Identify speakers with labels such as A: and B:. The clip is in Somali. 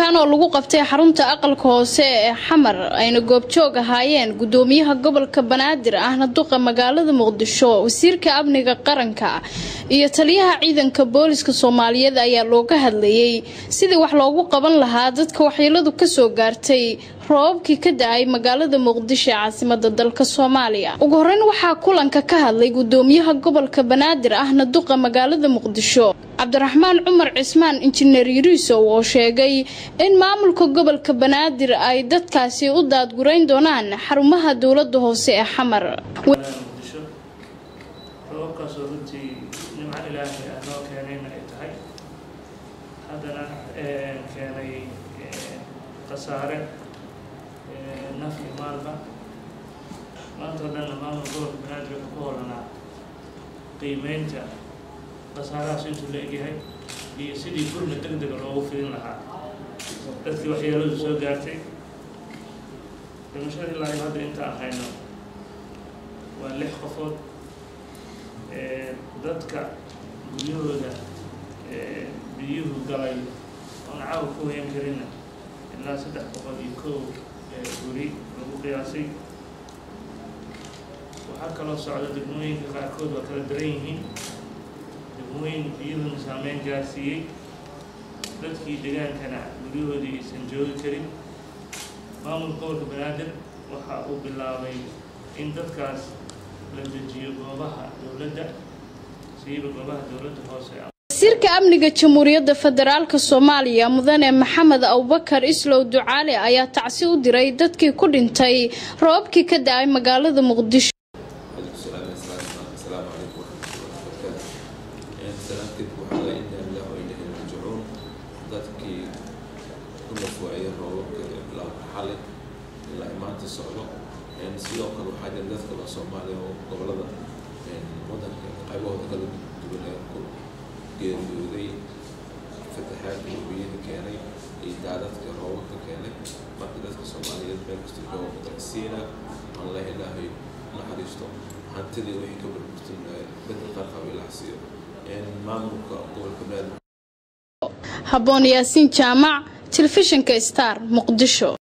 A: kulankan oo lagu qabtay xarunta aqalka hoose ee xamar ayna goobjoog ahaayeen gudoomiyaha gobolka banaadir ahna duqa magaalada muqdisho wasiirka amniga qaranka iyo taliyaha ciidanka booliska soomaaliyeed ayaa looga hadlayay sidii wax loogu qaban lahaa dadka waxyeeladu kasoo gaartay roobabkii ka da-ay magaalada muqdisho ee caasimada dalka soomaaliya ugu horeyn waxaa kulanka ka hadlay gudoomiyaha gobolka banaadir ahna duqa magaalada muqdisho cabdiraxmaan cumar cismaan injineer yuriisow oo sheegay in maamulka gobolka banaadir ay dadkaasi u daadgurayn doonaan xarumaha dowlada hoose ee xamar
B: muqdisho roobabkaasoo runtii nimco ilaahay ah noo keenayna ay tahay haddana keenay khasaare naf iyo maalba maanta o dhanna maamulka gobolka banaadir wuxuu ku holanaa qiimeynta khasaarahaas intuu la egyahay iyo sidii gurna deg dega loogu fidin lahaa dadkii waxyeeladu soo gaartay dhimashada ilaa iyo hadda inta ahayno waa lix qofood dadka guryahooda biyuhu galay oon caawa ku hoyan karina ilaa saddex boqol iyo kow guri lagu qiyaasay waxaa kaloo socda degmooyinka qaarkood waa kala daran yihiin degmooyin biyuhuna saameyn gaarsiiyey dadkii degaankana guryahoodii aysan joogi karin maamulka gobolka banaadir waxa uu bilaabay in dadkaas la dejiyo goobaha dowladda siiba goobaha dowladda hoose
A: wasiirka amniga jamhuuriyadda federaalk soomaaliya mudane maxamed abubakar islow ducaale ayaa tacsi u diray dadkii ku dhintay roobabkii ka da-ay magaalada muqdisho
C: dadkii ku nafwaayay roobabka bilaabka xalay ilaa maanta socdo sidoo kale waxaa jira dad kale soomaaliya oo gobolada wadanka qaybahooda kala duwan ee ku geeriyooday fataxaadka wabiyada keenay iyo daadadka roobabka keenay marka dadka soomaaliyeed meel kasta jooga tagsiina allah ilaahay naxariisto hantidii wixii ka burburtin bedel qarqab ilaah siiyo maamulka gobolka banaadir
A: haboon yaasiin jaamac telefishinka star muqdisho